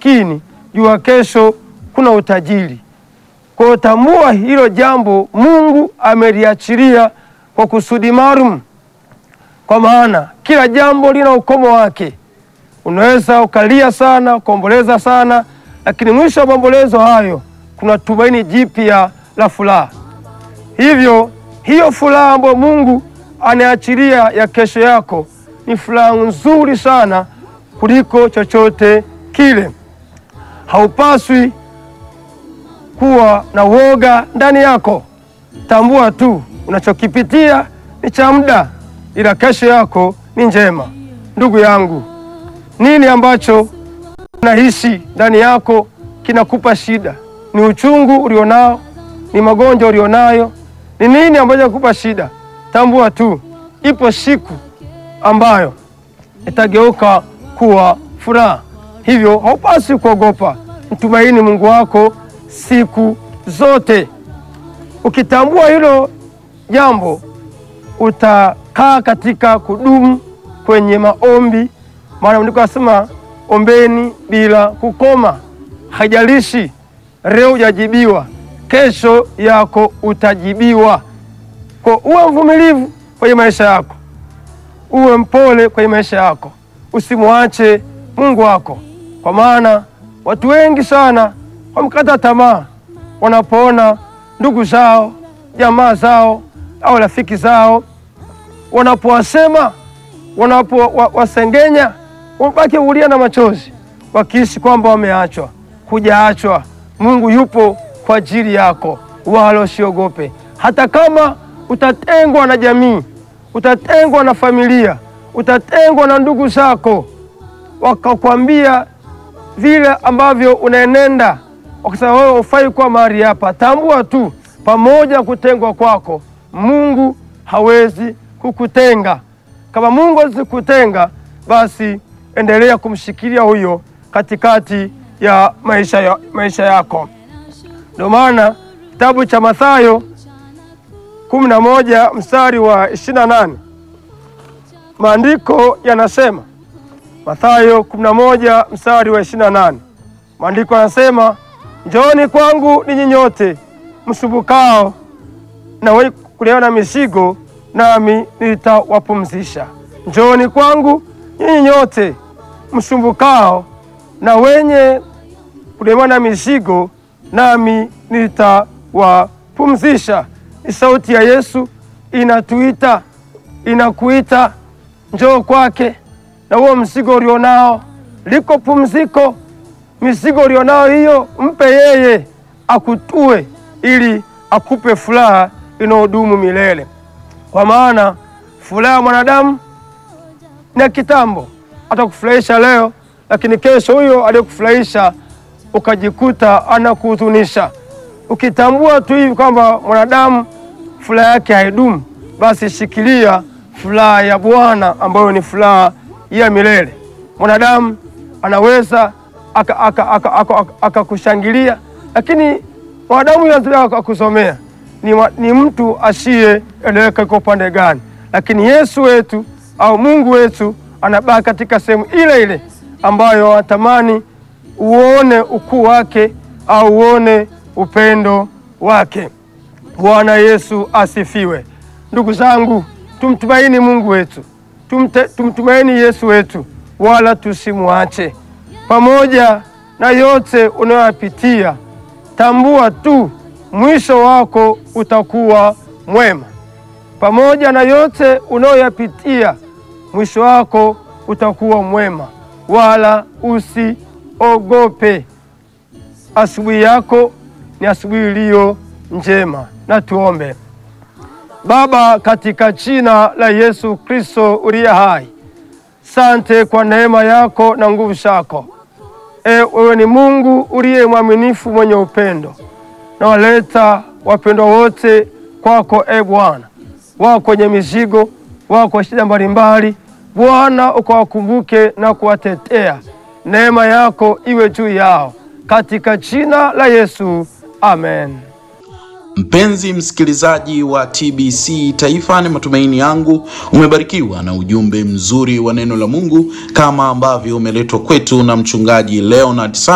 maskini, jua kesho kuna utajiri. Kwa hiyo tambua hilo jambo, Mungu ameliachilia kwa kusudi maalum, kwa maana kila jambo lina ukomo wake. Unaweza ukalia sana ukaomboleza sana, lakini mwisho wa maombolezo hayo kuna tumaini jipya la furaha. Hivyo hiyo furaha ambayo Mungu anaachilia ya kesho yako ni furaha nzuri sana kuliko chochote kile. Haupaswi kuwa na woga ndani yako. Tambua tu unachokipitia ni cha muda, ila kesho yako ni njema. Ndugu yangu, nini ambacho unahisi ndani yako kinakupa shida? Ni uchungu ulionao? Ni magonjwa ulionayo? Ni nini ambacho kinakupa shida? Tambua tu ipo siku ambayo itageuka kuwa furaha. Hivyo haupaswi kuogopa, mtumaini Mungu wako siku zote. Ukitambua hilo jambo, utakaa katika kudumu kwenye maombi, maana ndiko nasema ombeni bila kukoma. Haijalishi leo hujajibiwa, kesho yako utajibiwa. Kwa uwe mvumilivu kwenye maisha yako, uwe mpole kwenye maisha yako, usimwache Mungu wako, kwa maana watu wengi sana wamekata tamaa wanapoona ndugu zao, jamaa zao au rafiki zao wanapowasema, wanapowasengenya, wabaki ulia na machozi, wakihisi kwamba wameachwa. Hujaachwa, Mungu yupo kwa ajili yako, wala usiogope. Hata kama utatengwa na jamii, utatengwa na familia, utatengwa na ndugu zako, wakakwambia vile ambavyo unaenenda, wakasema wewe hufai kuwa mahali hapa, tambua tu, pamoja na kutengwa kwako, Mungu hawezi kukutenga. Kama Mungu hawezi kukutenga, basi endelea kumshikilia huyo katikati ya maisha, ya, maisha yako. Ndio maana kitabu cha Mathayo kumi na moja mstari wa ishirini na nane maandiko yanasema Mathayo 11 mstari wa 28, maandiko yanasema njooni kwangu ninyi nyote msumbukao na wenye kulemewa na mizigo, nami nitawapumzisha. Njooni kwangu nyinyi nyote msumbukao na wenye kulemewa na mizigo, nami nitawapumzisha. Ni sauti ya Yesu inatuita, inakuita, njoo kwake na huo mzigo ulionao, liko pumziko. Mizigo ulionao hiyo mpe yeye akutue, ili akupe furaha inayodumu milele, kwa maana furaha ya mwanadamu ni ya kitambo. Atakufurahisha leo, lakini kesho huyo aliyekufurahisha ukajikuta anakuhuzunisha. Ukitambua tu hivi kwamba mwanadamu furaha yake haidumu, basi shikilia furaha ya Bwana ambayo ni furaha ya milele. Mwanadamu anaweza akakushangilia aka, aka, aka, lakini mwanadamu huyo akakusomea ni, ni mtu asiyeeleweka iko upande gani, lakini Yesu wetu au Mungu wetu anabaki katika sehemu ile ile ambayo anatamani uone ukuu wake au uone upendo wake. Bwana Yesu asifiwe. Ndugu zangu, tumtumaini Mungu wetu Tumte, tumtumaini Yesu wetu wala tusimwache. Pamoja na yote unayoyapitia, tambua tu mwisho wako utakuwa mwema. Pamoja na yote unayoyapitia, mwisho wako utakuwa mwema, wala usiogope. Asubuhi yako ni asubuhi iliyo njema. Na tuombe. Baba, katika jina la Yesu Kristo uliye hai, sante kwa neema yako na nguvu zako. E, wewe ni Mungu uliye mwaminifu mwenye upendo, na waleta wapendwa wote kwako. E Bwana, wako kwenye mizigo, wako kwa shida mbalimbali, Bwana ukawakumbuke na kuwatetea. Neema yako iwe juu yao katika jina la Yesu, amen. Mpenzi msikilizaji wa TBC Taifa, ni matumaini yangu umebarikiwa na ujumbe mzuri wa neno la Mungu kama ambavyo umeletwa kwetu na mchungaji Leonard